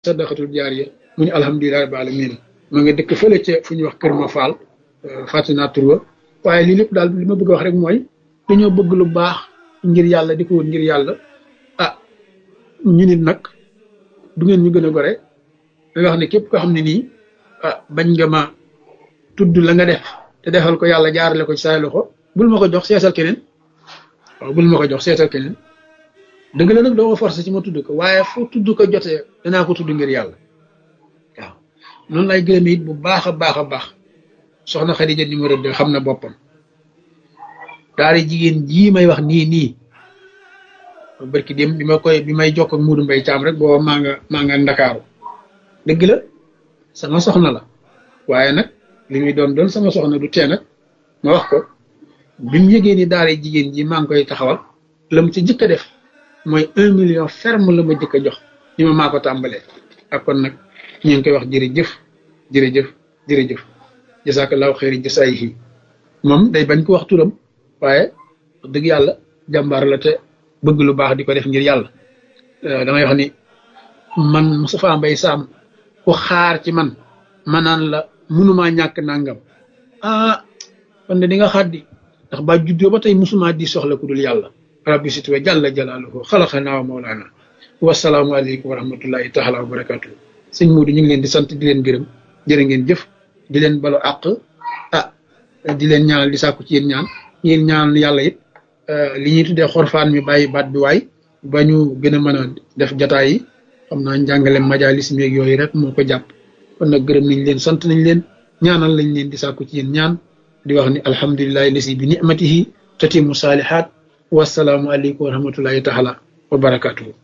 sadaqatul jaariya mu ne alhamdulilah rabbil alamin ma nga dëkk fële ca fu ñuy wax kër ma faal fàtte naa tur wa waaye lii lépp daal li ma bëgg a wax rek mooy dañoo bëgg lu baax ngir yàlla di ko wut ngir yàlla ah ñu nit nag du ngeen ñu gën a gore da wax ne képp koo xam ne nii ah bañ nga ma tudd la nga def te defal ko yàlla jaarale ko ci say loxo bul ma ko jox seetal keneen waaw bul ma ko jox seetal keneen dëgg la nag doo ma forcé ci ma tudd ko waaye fu tudd ko jotee danaa ko tudd ngir yàlla waaw noonu lay gërëm it bu baax a baax a baax soxna Xadija numéro deux xam na boppam daari jigéen jii may wax nii nii barki dem bi ma koy bi may jokk ak Muudu Mbay Caam rek booba maa nga maa nga ndakaaru dëgg la sama soxna la waaye nag li muy doon doon sama soxna du tee nag ma wax ko bi mu yëgee ni daara jigéen ji maa ngi koy taxawal la mu ci jëkk a def mooy un million ferme la ma jëkk a jox ni ma maa ko tàmbalee ak kon nag ñu ngi koy wax jërëjëf jërëjëf jërëjëf jasaakallaahu xayri jasaayihi moom day bañ ko wax turam waaye wax dëgg yàlla jàmbaar la te bëgg lu baax di ko def ngir yàlla damay wax ni man Moustapha Mbaye Sam ku xaar ci man ma naan la mënumaa ñàkk nangam ah kon de di nga xaddi ndax ba juddoo ba tey musuma di soxla ku dul yàlla rabbi situwa jalla jalaaluhu xalaqanaa wa mawlaana wasalaamu aleykum wa rahmatullahi taala wa barakatu sëñ Muudu ñu ngi leen di sant di leen gërëm jërë ngeen jëf di leen balo àq ah di leen ñaanal di sàkku ci yéen ñaan yéen ñaanal yàlla it li ñuy tuddee xorfaan mi bàyyi baat bi waay ba ñu gën a mën a def jataay yi xam naa njàngale majalis meeg yooyu rek moo ko jàpp kon nag gërëm nañ leen sant nañ leen ñaanal lañ leen di sàkku ci yéen ñaan di wax ni alhamdulilahi lasi bi nicmatihi tatimu saalihaat wasalaamu aleykum wa rahmatullahi taala wa barakatuhu